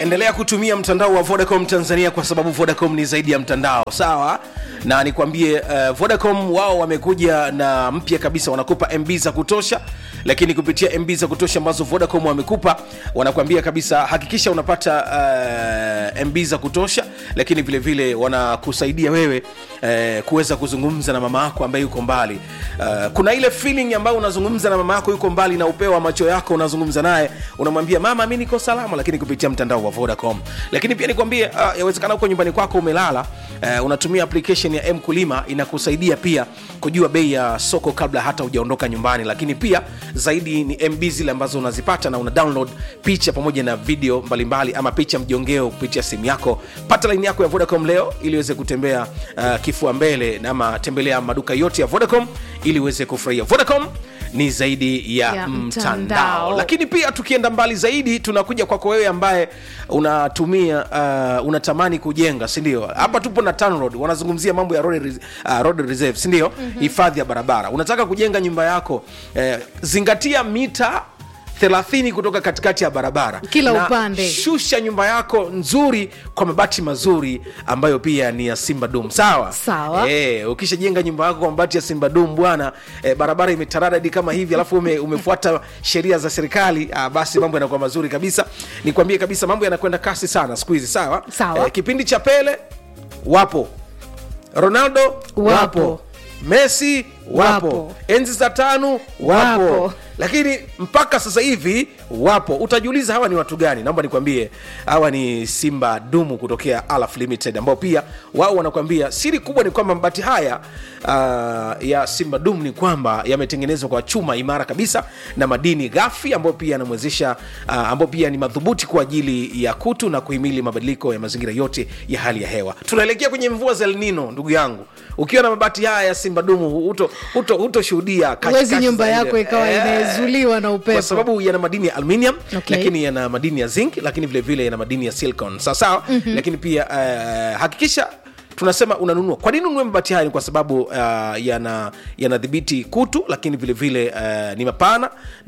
endelea kutumia mtandao wa vodacom tanzania kwa sababu vodacom ni zaidi ya mtandao sawa na nikwambie uh, vodacom wao wamekuja na mpya kabisa wanakupa mb za kutosha lakini kupitia mb za kutosha ambazo vodacom wamekupa wanakuambia kabisa hakikisha unapata uh, mb za kutosha lakini vile vile wanakusaidia wewe uh, kuweza kuzungumza na mama yako ambaye yuko mbali uh, kuna ile feeling ambayo unazungumza na mama yako yuko mbali na upeo wa macho yako unazungumza naye unamwambia mama mi niko salama lakini kupitia mtandao wa vodacom lakini pia nikwambie uh, yawezekana huko nyumbani kwako umelala uh, unatumia application ya mkulima inakusaidia pia kujua bei ya soko kabla hata hujaondoka nyumbani lakini pia zaidi ni mb zile ambazo unazipata na una download picha pamoja na video mbalimbali mbali, ama picha mjongeo kupitia simu yako pata laini yako ya vodacom leo ili uweze kutembea uh, kifua mbele ama tembelea maduka yote ya vodacom ili uweze kufurahia vodacom ni zaidi ya, Ya mtandao. mtandao. lakini pia tukienda mbali zaidi tunakuja kwako wewe ambaye unatumia uh, unatamani kujenga sindio hapa tupo na TANROADS, wanazungumzia mambo ya road, res- uh, road reserve sindio hifadhi mm-hmm. ya barabara unataka kujenga nyumba yako eh, zingatia mita 30 kutoka katikati ya barabara Kila Na upande. shusha nyumba yako nzuri kwa mabati mazuri ambayo pia ni ya simba dum sawa Sawa. e, ukishajenga nyumba yako kwa mabati ya simba dum bwana e, barabara imetaradadi kama hivi alafu ume, umefuata sheria za serikali ah, basi mambo yanakuwa mazuri kabisa nikwambie kabisa mambo yanakwenda kasi sana siku hizi sawa Sawa. kipindi cha pele wapo ronaldo wapo, Wapo. messi wapo, Wapo. enzi za tano wapo, Wapo. lakini mpaka sasa hivi wapo utajiuliza hawa ni watu gani naomba nikwambie hawa ni simba dumu kutokea alaf limited ambao pia wao wanakwambia siri kubwa ni kwamba mabati haya uh, ya simba dumu ni kwamba yametengenezwa kwa chuma imara kabisa na madini ghafi ambayo pia yanamwezesha uh, ambao pia ni madhubuti kwa ajili ya kutu na kuhimili mabadiliko ya mazingira yote ya hali ya hewa tunaelekea kwenye mvua za elnino ndugu yangu ukiwa na mabati haya ya simba dumu huto- huto- hutoshuhudia kashi- Huwezi kashi nyumba za yako ile- ikawa Eh, imezuliwa na upepo. kwa sababu yana madini ya aluminium Okay. lakini yana madini ya zinc lakini vile vile yana madini ya silicon sawasawa mm-hmm. lakini pia uh, hakikisha tunasema unanunua kwa nini ununue mabati haya ni kwa sababu uh, yana yanadhibiti kutu lakini vile vile uh, ni mapana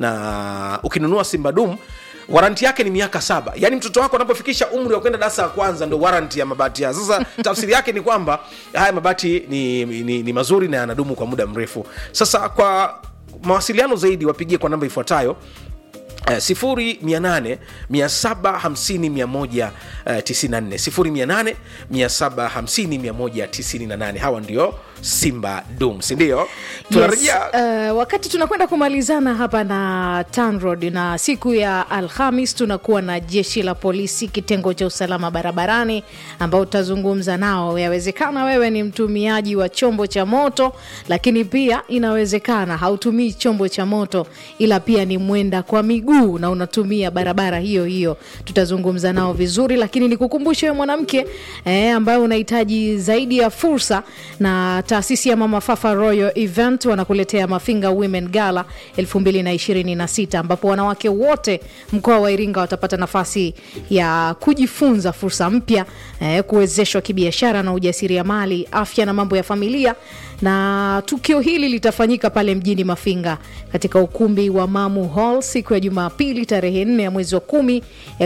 na ukinunua simbadum waranti yake ni miaka saba yaani mtoto wako anapofikisha umri wa kwenda darasa la kwanza ndo waranti ya mabati haya sasa tafsiri yake ni kwamba haya mabati ni, ni, ni mazuri na yanadumu kwa muda mrefu sasa kwa mawasiliano zaidi wapigie kwa namba ifuatayo Uh, sifuri mia nane mia saba hamsini mia moja uh, tisini na nne sifuri mia nane mia saba hamsini mia moja tisini na nane hawa ndio simba dum sindio tunarejea Yes, uh, wakati tunakwenda kumalizana hapa na TANROADS na siku ya Alhamis tunakuwa na jeshi la polisi kitengo cha usalama barabarani ambao utazungumza nao. Yawezekana wewe ni mtumiaji wa chombo cha moto, lakini pia inawezekana hautumii chombo cha moto, ila pia ni mwenda kwa miguu na unatumia barabara hiyo hiyo. Tutazungumza nao vizuri, lakini nikukumbushe wewe mwanamke eh, ambaye unahitaji zaidi ya fursa na taasisi ya Mama Fafa Royal Event wanakuletea Mafinga Women Gala 2026 ambapo wanawake wote mkoa wa Iringa watapata nafasi ya kujifunza fursa mpya eh, kuwezeshwa kibiashara na ujasiriamali, afya na mambo ya familia. Na tukio hili litafanyika pale mjini Mafinga katika ukumbi wa Mamu Hall siku ya Jumapili tarehe 4 ya mwezi wa 10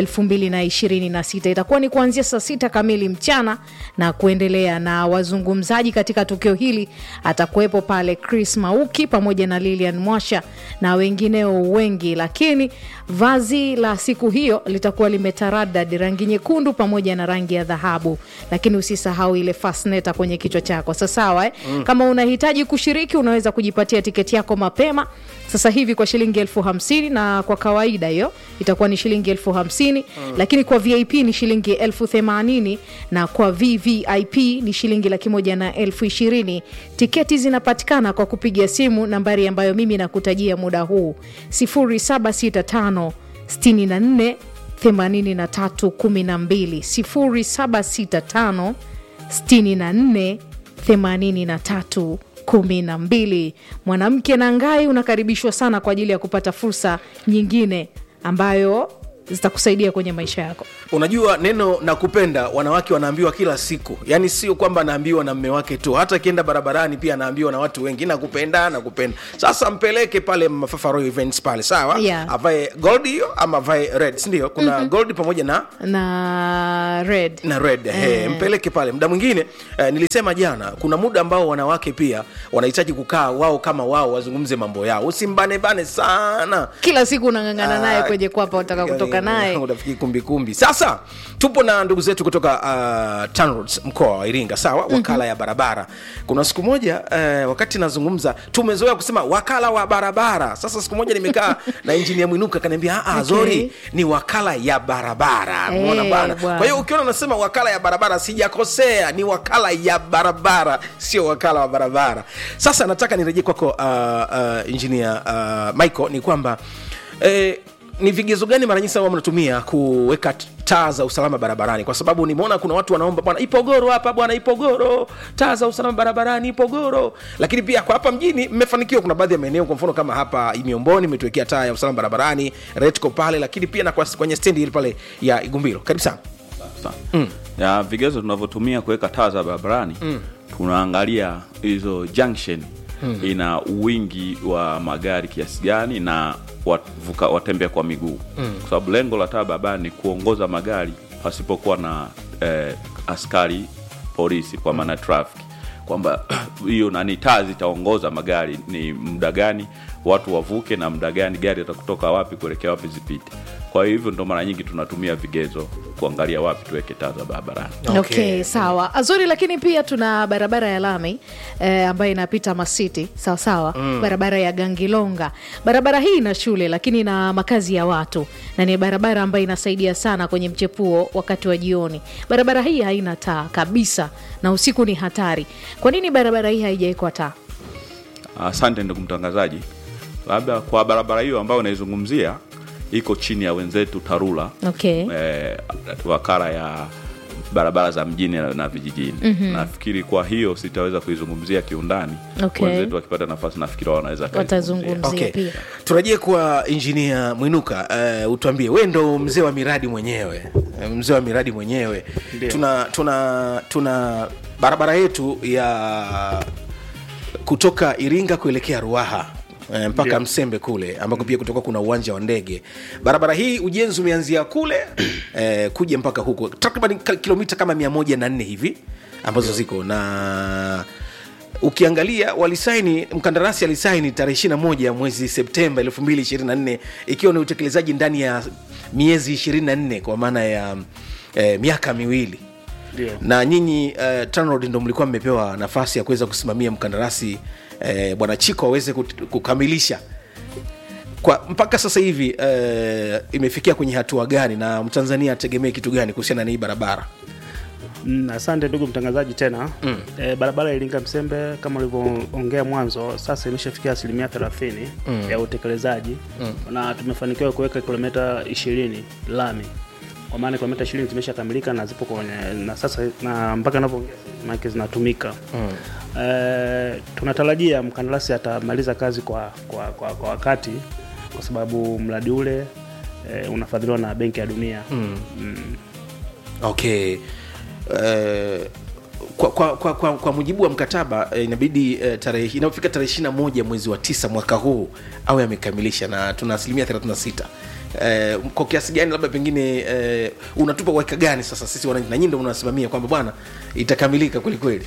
2026. Itakuwa ni kuanzia saa sita kamili mchana na kuendelea, na wazungumzaji katika tukio hili atakuwepo pale Chris Mauki pamoja na Lilian Mwasha na wengineo wengi, lakini vazi la siku hiyo litakuwa limetaradad rangi nyekundu pamoja na rangi ya dhahabu, lakini usisahau ile fasneta kwenye kichwa chako. Sasa sawa eh? mm. Kama unahitaji kushiriki, unaweza kujipatia tiketi yako mapema sasa hivi kwa shilingi elfu hamsini na kwa kawaida hiyo itakuwa ni shilingi elfu hamsini mm. lakini kwa vip ni shilingi elfu themanini na kwa vvip ni shilingi laki moja na elfu ishirini tiketi zinapatikana kwa kupiga simu nambari ambayo mimi nakutajia muda huu 0765 64 83 12 0765 64 83 kumi na mbili. Mwanamke na Ngai unakaribishwa sana kwa ajili ya kupata fursa nyingine ambayo zitakusaidia kwenye maisha yako unajua neno nakupenda wanawake wanaambiwa kila siku yaani sio kwamba anaambiwa na mme wake tu hata akienda barabarani pia anaambiwa na watu wengi nakupenda nakupenda sasa mpeleke pale mafafa Royal events pale sawa Yeah. avae gold hiyo ama avae red sindio kuna mm-hmm. gold pamoja na na red na red eh. mpeleke pale muda mwingine eh, nilisema jana kuna muda ambao wanawake pia wanahitaji kukaa wao kama wao wazungumze mambo yao usimbanebane sana kila siku unang'ang'ana naye Ah, kwenye kwapa utaka kutoka naye unafikiri kumbikumbi sasa tupo na ndugu zetu kutoka uh, TANROADS mkoa wa iringa sawa wakala mm-hmm. ya barabara kuna siku moja uh, wakati nazungumza tumezoea kusema wakala wa barabara sasa siku moja nimekaa na injinia mwinuka akaniambia okay. zori ni wakala ya barabara Eh, Umeona bana bwana. kwa hiyo ukiona unasema wakala ya barabara sijakosea ni wakala ya barabara sio wakala wa barabara sasa nataka nirejee kwako uh, uh, injinia uh, michael ni kwamba eh, ni vigezo gani mara nyingi sana huwa mnatumia kuweka t- taa za usalama barabarani kwa sababu nimeona kuna watu wanaomba bwana ipogoro hapa bwana ipogoro taa za usalama barabarani ipogoro lakini pia kwa hapa mjini mmefanikiwa kuna baadhi ya maeneo kwa mfano kama hapa miomboni imetuwekea taa ya usalama barabarani retco pale lakini pia na kwa- kwenye stendi ile pale ya igumbilo karibu sana Sawa. ya vigezo tunavyotumia kuweka taa za barabarani tunaangalia hizo junction ina wingi wa magari kiasi gani na wavuka, watembea kwa miguu kwa sababu lengo la taa barabarani ni kuongoza magari pasipokuwa na eh, askari polisi kwa maana traffic kwamba hiyo nani taa zitaongoza magari ni muda gani watu wavuke na muda gani gari atakutoka wapi kuelekea wapi zipite kwa hivyo ndo mara nyingi tunatumia vigezo kuangalia wapi tuweke taa za barabarani okay. Okay. sawa azuri lakini pia tuna barabara ya lami eh, ambayo inapita masiti sawa sawa mm. barabara ya gangilonga barabara hii ina shule lakini ina makazi ya watu na ni barabara ambayo inasaidia sana kwenye mchepuo wakati wa jioni barabara hii haina taa kabisa na usiku ni hatari kwa nini barabara hii haijawekwa taa asante ndugu mtangazaji labda kwa barabara hiyo ambayo unaizungumzia iko chini ya wenzetu tarura okay. eh, wakala ya barabara za mjini na, na vijijini mm-hmm. nafikiri kwa hiyo sitaweza kuizungumzia kiundani Okay. wenzetu wakipata nafasi nafikiri wao wanaweza Watazungumzia. okay. pia. turejee kwa injinia mwinuka uh, utuambie we ndo mzee wa miradi mwenyewe eh, mzee wa miradi mwenyewe tuna tuna tuna barabara yetu ya kutoka iringa kuelekea ruaha eh, mpaka Ndio. msembe kule ambako pia kutoka kuna uwanja wa ndege barabara hii ujenzi umeanzia kule eh, kuja mpaka huko takriban ka- kilomita kama mia moja na nne hivi ambazo ziko na ukiangalia walisaini mkandarasi alisaini tarehe 21 mwezi septemba 2024 ikiwa ni utekelezaji ndani ya miezi 24 kwa maana ya eh, miaka miwili Ndio. na nyinyi uh, TANROADS ndo mlikuwa mmepewa nafasi ya kuweza kusimamia mkandarasi eh, bwana chiko aweze kut- kukamilisha kwa mpaka sasa hivi eh, imefikia kwenye hatua gani na mtanzania ategemee kitu gani kuhusiana na hii barabara Mm, asante ndugu mtangazaji tena mm. e, barabara ya Iringa Msembe kama ulivyoongea mwanzo sasa imeshafikia asilimia 30 mm. ya utekelezaji mm. na tumefanikiwa kuweka kilomita 20 lami kwa maana kilomita 20 zimeshakamilika na zipo kwenye na sasa na mpaka navyoongea maana zinatumika mm. e, tunatarajia mkandarasi atamaliza kazi kwa, kwa, kwa, kwa wakati kwa sababu mradi ule e, unafadhiliwa na Benki ya Dunia mm. Mm. okay uh, kwa, kwa, kwa, kwa, kwa mujibu wa mkataba eh, inabidi eh, tarehe inapofika tarehe ishiri na moja mwezi wa tisa mwaka huu awe amekamilisha na tuna asilimia 36 Eh, kwa kiasi gani labda pengine eh, unatupa uhakika gani sasa sisi wananchi na nyinyi ndo mnasimamia kwamba bwana itakamilika kwelikweli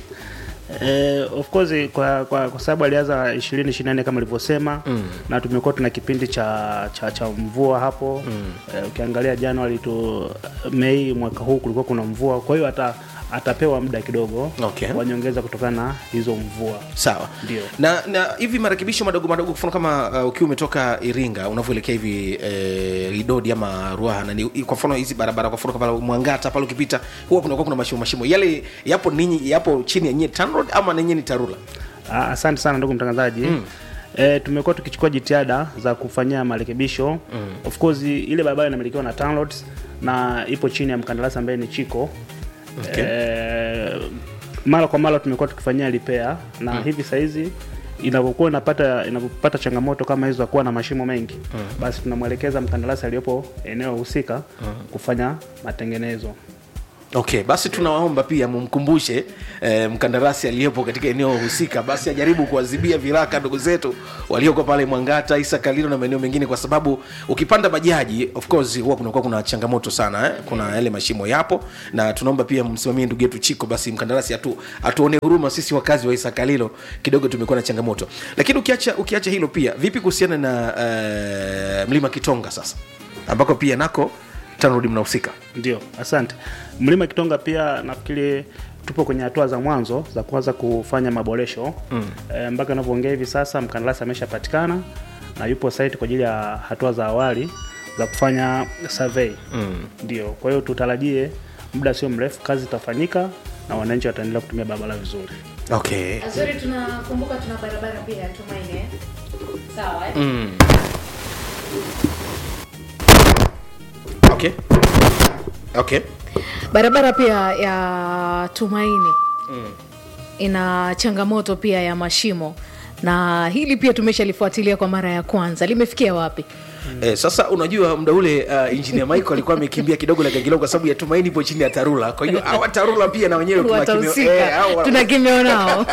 Eh, of course kwa, kwa, kwa sababu alianza ishirini ishirini nane kama alivyosema mm. na tumekuwa tuna kipindi cha, cha, cha mvua hapo mm. eh, ukiangalia Januari tu Mei mwaka huu kulikuwa kuna mvua, kwa hiyo ata, atapewa muda kidogo Okay. wa nyongeza kutokana na hizo mvua. sawa Ndio. na na hivi marekebisho madogo madogo kwa mfano kama uh, ukiwa umetoka iringa unavyoelekea hivi eh, lidodi ama ruaha na ni, kwa mfano hizi barabara kwa mfano kama mwangata pale ukipita huwa kunakuwa kuna mashimo mashimo yale yapo ninyi yapo chini ya nyie TANROADS ama nenye ni tarura Ah, Asante sana ndugu mtangazaji mm. E, tumekuwa tukichukua jitihada za kufanyia marekebisho mm. of course ile barabara inamilikiwa na TANROADS na ipo chini ya mkandarasi ambaye ni Chiko Okay. e, mara kwa mara tumekuwa tukifanyia repair na mm. hivi sahizi inapokuwa inapata inapopata changamoto kama hizo za kuwa na mashimo mengi basi tunamwelekeza mkandarasi aliyopo eneo husika kufanya matengenezo okay basi tunawaomba pia mumkumbushe eh, mkandarasi aliyepo katika eneo husika basi ajaribu kuwazibia viraka ndugu zetu walioko pale mwangata isa kalilo na maeneo mengine kwa sababu ukipanda bajaji of course huwa kunakuwa kuna changamoto sana eh? kuna yale mashimo yapo na tunaomba pia msimamie ndugu yetu chiko basi mkandarasi atu, atuone huruma sisi wakazi wa isa kalilo kidogo tumekuwa na changamoto lakini ukiacha ukiacha hilo pia vipi kuhusiana na eh, mlima kitonga sasa ambako pia nako tanrudi mnahusika Ndio, asante. Mlima Kitonga pia nafikiri tupo kwenye hatua za mwanzo za kuanza kufanya maboresho mm. E, mpaka ninavyoongea hivi sasa mkandarasi ameshapatikana na yupo site kwa ajili ya hatua za awali za kufanya survey mm. Ndio, kwa hiyo tutarajie muda sio mrefu kazi itafanyika na wananchi wataendelea kutumia barabara vizuri. okay Azuri, tunakumbuka tuna barabara pia ya Tumaini eh? sawa eh? okay okay barabara pia ya Tumaini ina changamoto pia ya mashimo na hili pia tumeshalifuatilia kwa mara ya kwanza limefikia wapi Eh, sasa unajua muda ule uh, engineer Michael alikuwa amekimbia kidogo la Gagilao kwa sababu ya Tumaini ipo chini ya Tarura. Kwa hiyo hawa Tarura pia na wenyewe tuna kimeo- watahusika eh, hawa- tuna kimeo nao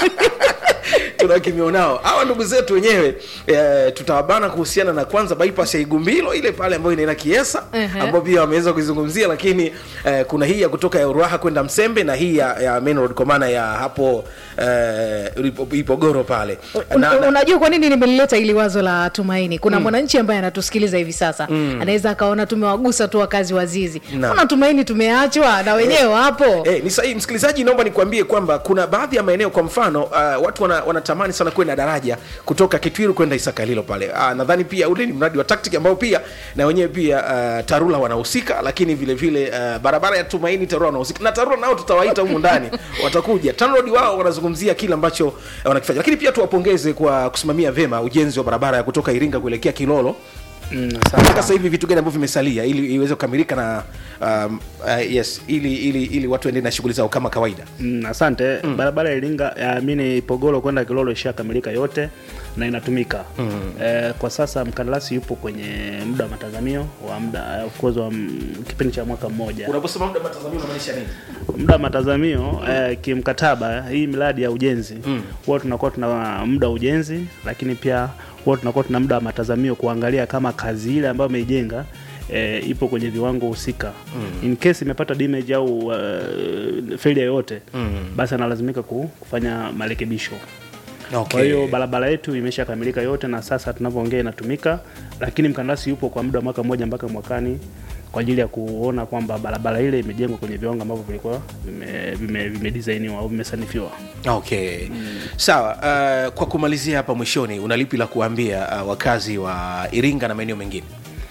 tuna kimeo nao. Hawa ndugu zetu wenyewe eh, tutawabana kuhusiana na kwanza bypass ya Igumbilo ile pale ambayo inaenda Kiesa Ehe. ambao pia wameweza kuizungumzia, lakini eh, kuna hii ya kutoka ya Ruaha kwenda Msembe na hii ya, ya main road kwa maana ya hapo eh, Ipo- Ipogoro pale Un- na, na, unajua kwa nini nimelileta ili wazo la tumaini kuna mwananchi ambaye anatusikiliza hivi sasa anaweza akaona tumewagusa tu wakazi wa zizi Naam. kuna tumaini tumeachwa na wenyewe wapo Eh, ni sahihi msikilizaji, naomba nikwambie kwamba kuna baadhi ya maeneo, kwa mfano uh, watu wana, wanatamani sana kwenda daraja kutoka Kitwiru kwenda Isakalilo pale. Uh, nadhani pia ule ni mradi wa tactic ambao pia na wenyewe pia uh, Tarura wanahusika, lakini vile vile uh, barabara ya Tumaini Tarura wanahusika na Tarura nao tutawaita humu ndani watakuja. TANROADS wao wanazungumzia kile ambacho uh, wanakifanya, lakini pia tuwapongeze kwa kusimamia vema ujenzi wa barabara ya kutoka Iringa kuelekea Kilolo Mm, mpaka sasa hivi vitu gani ambavyo vimesalia ili iweze kukamilika na um, uh, yes ili ili ili watu waendelee na shughuli zao kama kawaida Mm, asante barabara ya Iringa ya mini Ipogoro kwenda Kilolo ishakamilika yote na inatumika eh, kwa sasa mkandarasi yupo kwenye muda wa matazamio wa muda of course wa mm, kipindi cha mwaka mmoja unaposema muda matazamio unamaanisha nini muda wa matazamio eh, kimkataba hii miradi ya ujenzi huwa tunakuwa tuna muda wa ujenzi lakini pia huwa tunakuwa tuna muda wa matazamio kuangalia kama kazi ile ambayo ameijenga E, ipo kwenye viwango husika in case imepata damage au uh, failure yoyote basi analazimika ku- kufanya marekebisho kwa hiyo barabara yetu imeshakamilika yote na sasa tunavyoongea inatumika, lakini mkandarasi yupo kwa muda wa mwaka mmoja mpaka mwakani kwa ajili ya kuona kwamba barabara ile imejengwa kwenye viwango ambavyo vilikuwa vime- vime- vimedisainiwa au vimesanifiwa. okay sawa uh, kwa kumalizia hapa mwishoni una lipi la kuambia uh, wakazi wa iringa na maeneo mengine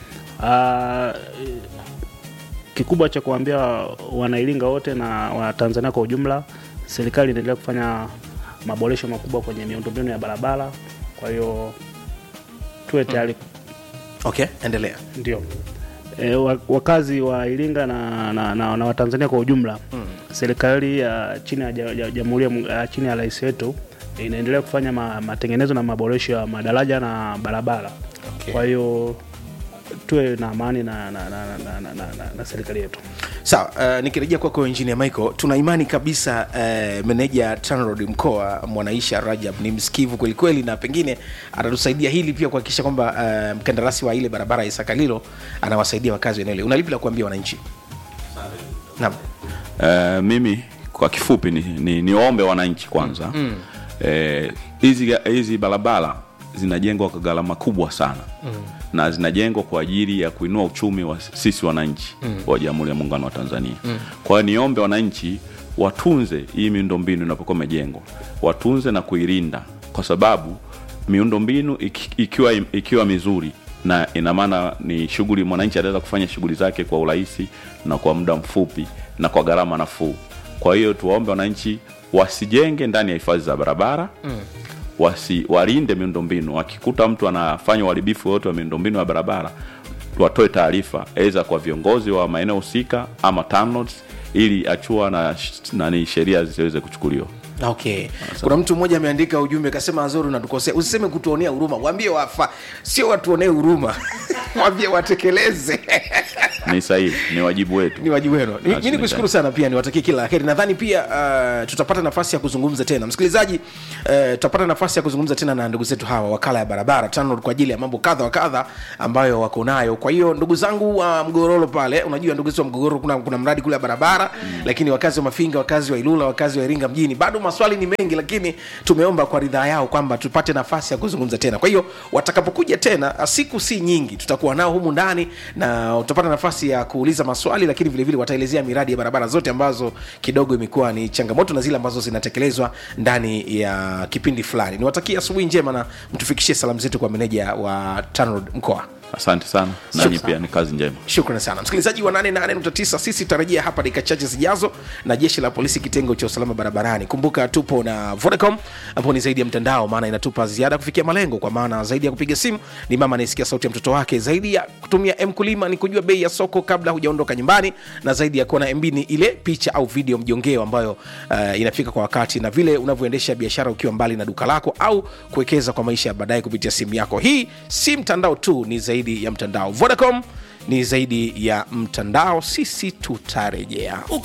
Ah, kikubwa cha kuambia wanairinga wote na watanzania kwa ujumla, serikali inaendelea kufanya maboresho makubwa kwenye miundombinu ya barabara, kwa hiyo tuwe tayari okay endelea Ndio. E, wa- wakazi wa Iringa na, na, na, na Watanzania kwa ujumla mm. serikali ya chini ya ja- ja- jamhuri ya Mu- ya chini ya rais wetu inaendelea kufanya ma, matengenezo na maboresho ya madaraja na barabara Okay. kwa hiyo tuwe na amani na, na, na, na, na, na, na, na serikali yetu sawa uh, nikirejea kwako engineer michael tuna imani kabisa uh, meneja tanrod mkoa mwanaisha rajab ni msikivu kwelikweli na pengine atatusaidia hili pia kuhakikisha kwamba uh, mkandarasi wa ile barabara ya isakalilo anawasaidia wakazi wa eneo hili una lipi la kuambia wananchi naam Eh, mimi kwa kifupi ni, ni, niombe wananchi kwanza Eh, hizi hizi barabara zinajengwa kwa gharama kubwa sana na zinajengwa kwa ajili ya kuinua uchumi wa sisi wananchi wa jamhuri ya muungano wa tanzania kwa hiyo niombe wananchi watunze hii miundombinu inapokuwa imejengwa watunze na kuilinda kwa sababu miundombinu iki- ikiwa, ikiwa mizuri na ina maana ni shughuli mwananchi anaweza kufanya shughuli zake kwa urahisi na kwa muda mfupi na kwa gharama nafuu kwa hiyo tuwaombe wananchi wasijenge ndani ya hifadhi za barabara mm. wasi walinde miundombinu wakikuta mtu anafanya uharibifu wote wa miundombinu ya barabara watoe taarifa aidha kwa viongozi wa maeneo husika ama TANROADS ili achua na nani sheria zisiweze kuchukuliwa okay kuna mtu mmoja ameandika ujumbe kasema azori unatukosea usiseme kutuonea huruma waambie wafa sio watuonee huruma waambie watekeleze ni sahihi ni wajibu wetu ni wajibu wenu Ni- mi Lazima nikushukuru sana pia niwatakie kila la heri nadhani pia uh, tutapata nafasi ya kuzungumza tena msikilizaji uh, tutapata nafasi ya kuzungumza tena na ndugu zetu hawa wakala ya barabara TANROADS kwa ajili ya mambo kadha wa kadha ambayo wako nayo kwa hiyo ndugu zangu wa uh, mgororo pale unajua ndugu zetu wa mgororo kuna, kuna mradi kule wa barabara mm. lakini wakazi wa mafinga wakazi wa ilula wakazi wa iringa mjini bado maswali ni mengi lakini tumeomba kwa ridhaa yao kwamba tupate nafasi ya kuzungumza tena kwa hiyo watakapokuja tena siku si nyingi tutakuwa nao humu ndani na utapata nafasi ya kuuliza maswali lakini vilevile wataelezea miradi ya barabara zote ambazo kidogo imekuwa ni changamoto na zile ambazo zinatekelezwa ndani ya kipindi fulani niwatakia asubuhi njema na mtufikishie salamu zetu kwa meneja wa TANROADS mkoa asante sana Shukran. nanyi pia ni kazi njema shukrani sana msikilizaji wa 88.9 sisi tutarejea hapa dakika chache zijazo na jeshi la polisi kitengo cha usalama barabarani kumbuka tupo na vodacom ambao ni zaidi ya mtandao maana inatupa ziada kufikia malengo kwa maana zaidi ya kupiga simu ni mama anayesikia sauti ya mtoto wake zaidi ya kutumia mkulima ni kujua bei ya soko kabla hujaondoka nyumbani na zaidi ya kuwa na mb ni ile picha au video mjongeo ambayo uh, inafika kwa wakati na vile unavyoendesha biashara ukiwa mbali na duka lako au kuwekeza kwa maisha ya baadaye kupitia simu yako hii si mtandao tu ni zaidi ya mtandao vodacom ni zaidi ya mtandao sisi tutarejea Uko